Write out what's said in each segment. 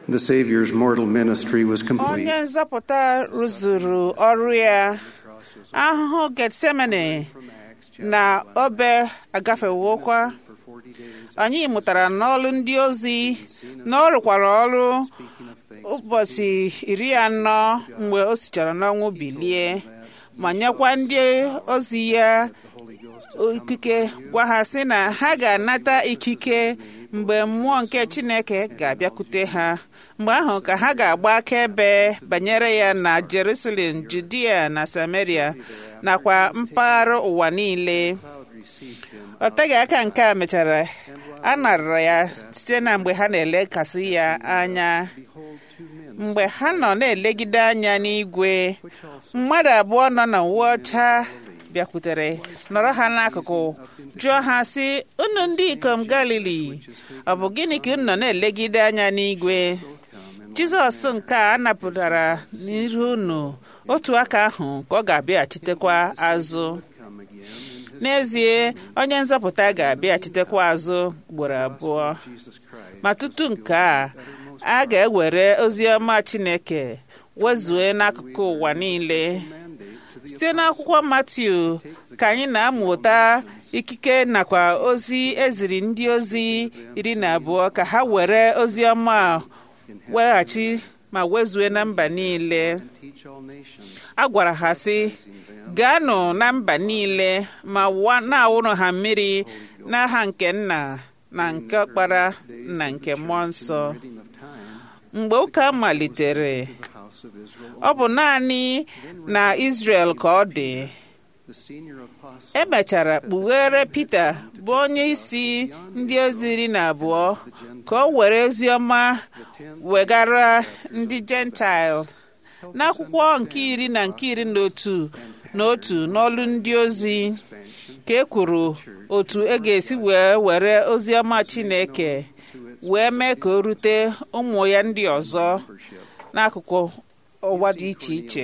The Savior's mortal ministry was complete. onye nzọpụta rụzuru ọrụ ya ahụhụ getsemane na obe agafewokwa anyị mụtara n'ọrụ ndị ozi na ọ rụkwara ọrụ ụbọchị iri anọ mgbe o sichara n'ọnwụ bilie ma nyekwa ndị ozi ya ikike gwa ha sị na ha ga-anata ikike mgbe mmụọ nke chineke ga-abịakwute ha mgbe ahụ ka ha ga-agba akaebe banyere ya na jerusalem judia na samaria nakwa mpaghara ụwa niile ọ teghị aka nke a mechara a narara ya site na mgbe ha na-elekasị ya anya mgbe ha nọ na-elegide anya n'igwe mmadụ abụọ nọ na uwe ọcha bịakwutere nọrọ ha n'akụkụ jụọ ha sị unu ndị ikom galili ọ bụ gịnị ka unu nọ na-elegide anya n'igwe jizọs nke a napụtara n'iru unu otu aka ahụ ka ọ ga-abịaghachitekwa azụ n'ezie onye nzọpụta ga-abịaghachitekwa azụ ugboro abụọ ma tutu nke a a ga-ewere ozi ọma chineke wezue n'akụkụ ụwa niile site n'akwụkwọ matiu ka anyị na-amụta ikike nakwa ozi eziri ndị ozi iri na abụọ ka ha were ozi ọma weghachi ma wezue na mba niile a gwara ha sị gaanụ na mba niile ma na-awụrụ ha mmiri n'aha nke nna na nke ọkpara na nke mmụọ nsọ mgbe ụka malitere ọ bụ naanị na Israel ka ọ dị emechara kpughere Pita bụ onye isi ndị ozi iri na abụọ ka o were ozi ọma wegara ndị Gentile n'akwụkwọ nke iri na nke iri na otu na otu n'ọlụ ndị ozi ka e kwuru otu e ga-esi wee were ozi ọma Chineke wee mee ka o rute ụmụ ya ndị ọzọ n'akụkụ ụwa dị iche iche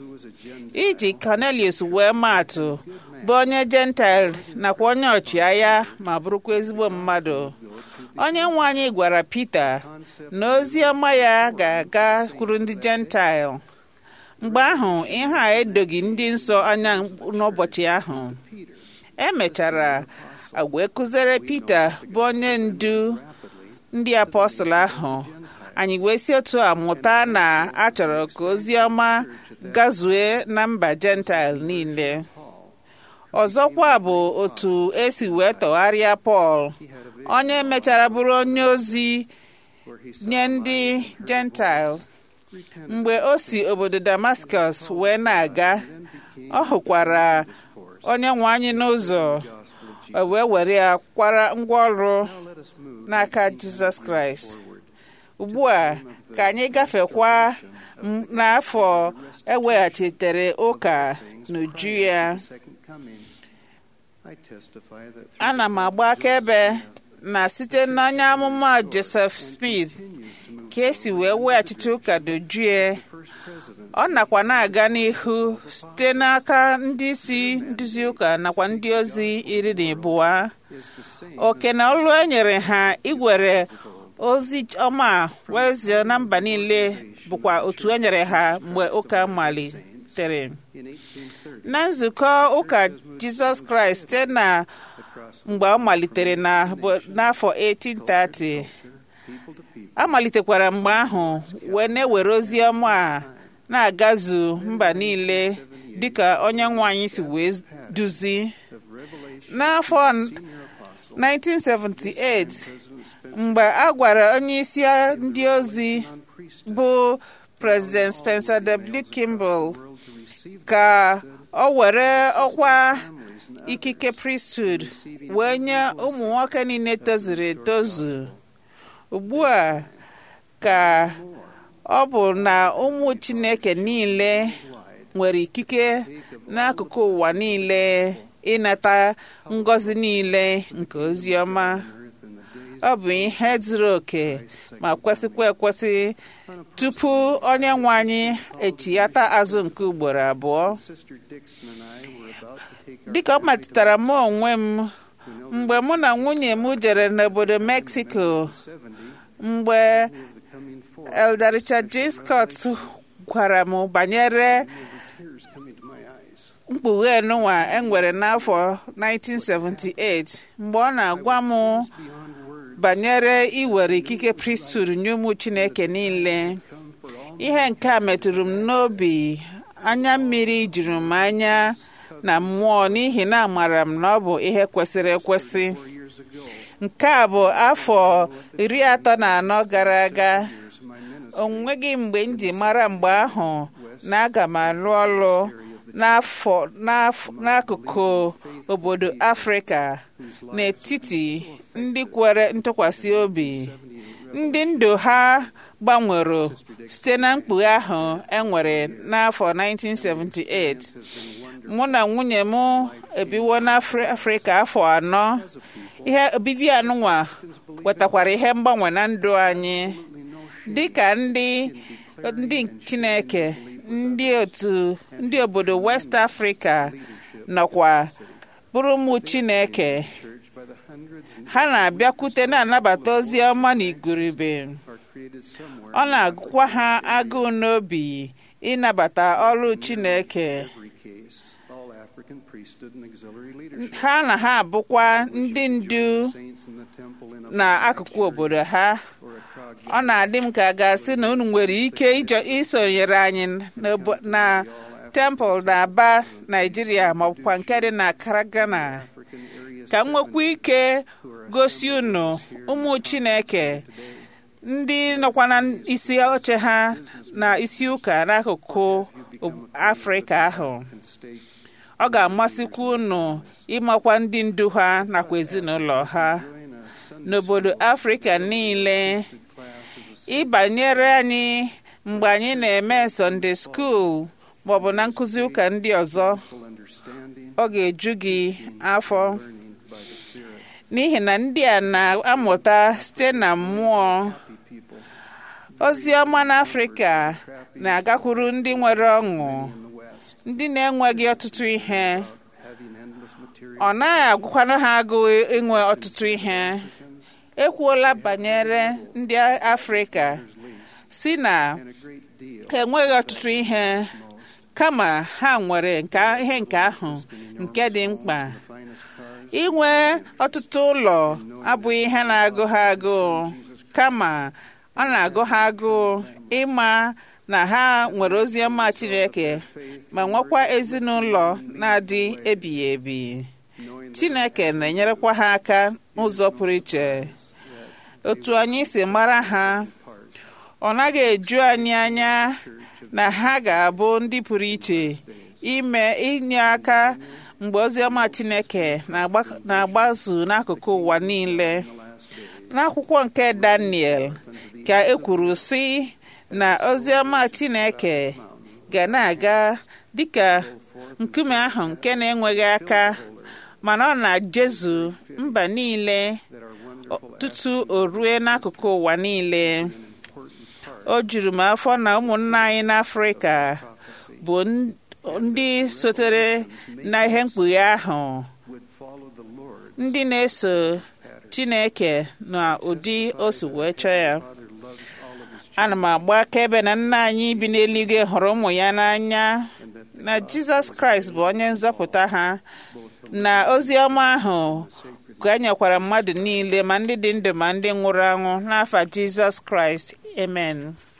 iji Cornelius wee maatụ bụ onye Gentile nakwa onye ọchịagha ma bụrụkwa ezigbo mmadụ onye nwe anyị gwara Pita na ozi ọma ya ga-aga kwuru ndị Gentile mgbe ahụ ihe a edoghị ndị nsọ anya n'ụbọchị ahụ emechara wee kụziere Pita bụ onye ndu ndị apọstụl ahụ anyị wee si otu a mụta na a chọrọ ka ozi ọma gazue na mba Gentile niile ọzọkwa bụ otu esi wee tọgharịa Pọl onye mechara bụrụ onye ozi nye ndị Gentile mgbe o si obodo Damascus wee na-aga ọ hụkwara onye nwe anyị n'ụzọ wee were ya kwara ngwa ọrụ n'aka Jizọs Kraịst ugbu a ka anyị gafekwa n'afọ eweghachitere ụka n'uju ya ana m agba akaebe na site n'onye amụma Joseph Smith ka esi wee weghachite ụka dojue ọ nakwa na-aga n'ihu site n'aka ndị isi nduzi ụka nakwa ndị ozi iri na abụọ oke na olu e nyere ha igwere ozi ọma wezie na mba niile bụkwa otu e nyere ha mgbe ụka malitere na nzukọ ụka Jizọs Kraịst site na mgbe ọ malitere n'afọ 1830 a malitekwara mgbe ahụ wee na-ewere ozi ọma a na-agazu mba niile dịka onye nwe anyị si wee duzi n'afọ 1978 mgbe a gwara onye isi ndị ozi bụ President Spencer W. Kimball ka ọ were ọkwa ikike priesthood wee nye ụmụ nwoke niile tozuru etozu ugbu a ka ọ bụ na ụmụ Chineke niile nwere ikike n'akụkụ ụwa niile ịnata ngọzi niile nke ozi ọma ọ bụ ihe zuru oke ma kwesịkwa ekwesị tupu onye nwe anyị echiyata azụ nke ugboro abụọ dịka ọ metụtara m onwe m mgbe mụ na nwunye m jere n'obodo Mexico mgbe Elder Richard J. Scott gwara m banyere Tears coming to my eyes. mkpughe nụnwa enwere n'afọ 1978 mgbe ọ na-agwa m Beyond words, banyere iwere ikike priesthood nye ụmụ Chineke niile come for all ihe nke a metụrụ m n'obi anya mmiri juru m anya na mmụọ n'ihi na amara m na ọ bụ ihe kwesịrị ekwesị four years ago. nke a bụ afọ iri atọ na anọ gara aga Years of my ministry. o nweghị mgbe m ji mara mgbe ahụ na aga m alụ ọrụ n'afọ n'af- n'akụkụ obodo afrịka n'etiti ndị kwere ntụkwasị obi ndị ndụ ha gbanwere site na mkpughe ahụ enwere n'afọ 1978 mụ na nwunye m ebiwo n'afrịka afọ anọ ihe obibi anụnwa wetakwara ihe mgbanwe na ndụ anyị dị ka ndị ndị chineke ndị otu ndị obodo west africa nọkwa bụrụ ụmụ chineke Church by the hundreds and ha na-abịakwute na-anabata ozi ọma na igurube are created somewhere. ọ na-agụkwa ha agụụ n'obi ịnabata ọrụ chineke every case, all African priesthood and auxiliary leadership. ha na ha abụkwa ndị ndu Saints in the temple in a n'akụkụ obodo ha or a crowd ọ na-adị m ka a ga-asị na unu nwere ike ịjọ isonyere anyị n'obo- na temple na aba naijiria maọbụkwa nke dị na karagana African area ka m nwekwa ike gosi unu ụmụ chineke ndị nọkwa na isi oche ha na isi ụka n'akụkụ ob- afrịka ahụ and state ọ ga-amasịkwa unu ịmakwa ndị ndu ha nakwa ezinụlọ ha join a Sunday n'obodo afrịka niile class as a ịbanyere anyị mgbe anyị na-eme Sunday school maọbụ na nkụzi ụka ndị ọzọ simple understanding, ọ ga-eju gị afọ learning by the Spirit. n'ihi na ndị a na-amụta site na mmụọ Happy people ozi ọma n'afrịka na-agakwuru ndị nwere ọṅụ in the West ndị na-enweghị ọtụtụ ihe having endless material ọ naghị agwụkwana ha agụụ inwe ọtụtụ ihe ekwuola banyere ndị afrịka si na and a great deal ha enweghị ọtụtụ ihe kama ha nwere nke ihe nke ahụ nke dị mkpa the finest cars, inwe ọtụtụ ụlọ abụghị ihe na-agụ ha agụụ kama ọ na-agụ ha agụụ ịma na ha nwere ozi ọma Chineke ma nwekwa ezinụlọ na-adị ebighị ebi knowing that Chineke na-enyerekwa ha aka n'ụzọ pụrụ iche otu anyị si mara ha ọ naghị eju anyị anya na ha ga-abụ ndị pụrụ iche ime inye aka mgbe oziọma Chineke na-agba- na-agbazu n'akụkụ ụwa niile n'akwụkwọ nke Daniel ka e kwuru sị na oziọma Chineke ga na-aga dịka nkume ahụ nke na-enweghị aka mana ọ na-jezu mba niile that our wonderful tutu o rue n'akụkụ ụwa niile important part o juru m afọ na ụmụnna anyị n'afrịka bụ n- ndị sotere na ihe mkpughe ahụ would follow the Lord. ndị na-eso chineke na ụdị o si wee chọọ ya Father loves all of his ana m agba akaebe na nna anyị bi n'eluigwe hụrụ ụmụ ya n'anya and that na jizọs kraịst bụ onye nzọpụta ha na ozi ọma ahụ ka e nyekwara mmadụ niile ma ndị dị ndụ ma ndị nwụrụ anwụ n'afa jizọs kraịst amen